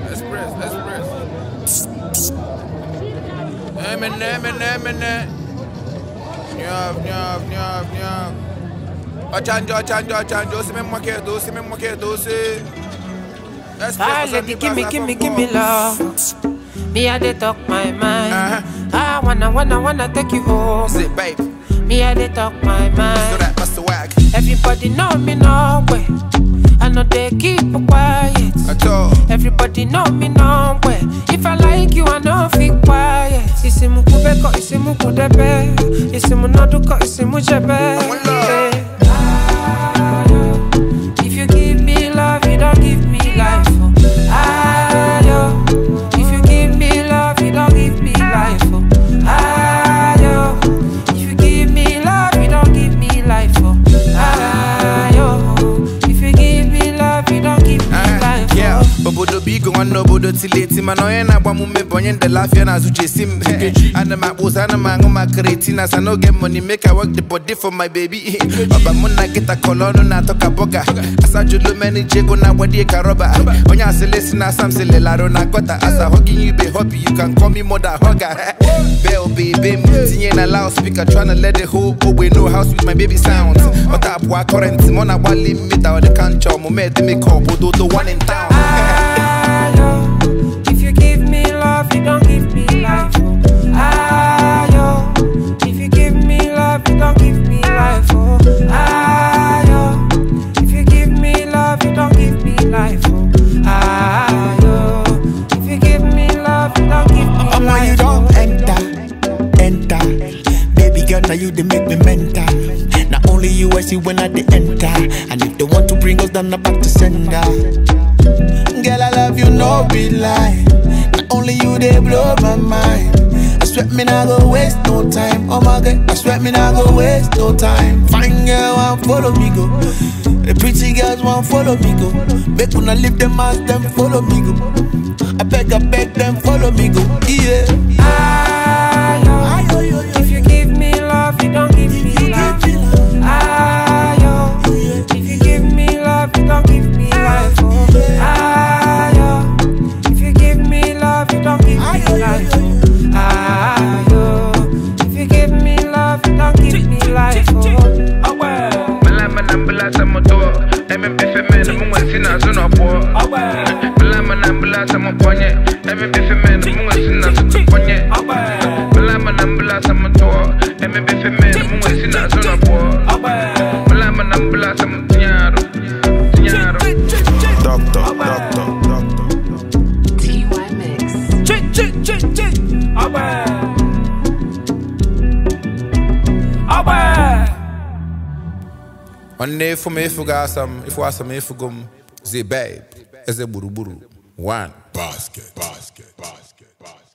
Express, express. Emine, emine, emine. Nyaf, nyaf, nyaf, nyaf. Ochanjo, ochanjo, ochanjo. Osi me mwakedo, osi me mwakedo, osi. Express, Ah, osi lady, me give me, pasa give me, por give me por. love. Me, I dey talk my mind. Uh-huh. I wanna, wanna, wanna take you home. Sit, babe. Me, I dey talk my So mind. that bust the wag. Everybody know me no way. I know they keep quiet. At all. Everybody know me no way. If I like you, I know feel quiet. Isimu kubeko, isimu kudebe. Isimu noduko, isimu jebe. One love. Yeah. Ah, yo. If you give me love, you don't give me life. Oh. Ah, yo. If you give me love, you don't give me life. Oh. Ah, yo. If you give me love, you don't give me life. Oh. Ah, yo. If you give me love, you don't give me life. Oh. Yeah, obodo bigo nwanne obodo tileti mana onye na-agba m ume bụ onye ndele afịa na azụ chesi m ana m akpụsa ana m aṅụ ma kretina sa n'oge money make I work the body for my baby ọba mụ na nkịta kọlọ ọnụ na-atọ ka bọga asajulu meni jego na agbadie ka rọba onye asịlesi na asam silelarụ na gọta asa hugging you be hobby you can call me mother hugger bell baby m tinye na loudspeaker tryna let the whole ogbe know how sweet my baby sounds ọta apụa current mụ na-agbalị mmita ọ dị ka nchọ omume edemeka obodo the one in town Ah, yo. If you give me love, you don't give me life. Oh. Ah, yo. If you give me love, you don't give me life. Oh. Ah, yo. If you give me love, you don't give me life. Oh. Ah, yo. If you give me love, you don't give me Omo, life. you don't oh. enter, enter. Baby girl, now you they make me mental. Not only you I see when I they enter, and if they want to bring us down, I'm back to sender. Girl, I love you, no be lie. Not only you they blow my mind. I swear me not go waste no time. Oh my god, I swear me not go waste no time. Fine girl, want follow me go. The pretty girls want follow me go. Make una leave them as them follow me go. I beg, I beg them follow me go. Yeah. Ah, yo. If you give me love, you don't give me life. Ah, yo. If you give me love, you don't give me life. Oh. Ah, yo. If you give me love, you don't give me life. Oh. Ah, yo. If you give me love, you don't give me life. Oh. Bala mana bala sa moto Eme bife me na munga sina zuno po Bala mana bala sa mo ponye Eme bife me na munga sina zuno ponye Bala mana bala sa moto Eme bife me na munga sina zuno po Bala mana bala sa mo tinyaro Tinyaro Doctor, doctor, doctor. TY Mix. Nwanne efu m efu ga asam Efu asam efu gum Zi babe Eze gburugburu One Basket, basket, basket, basket.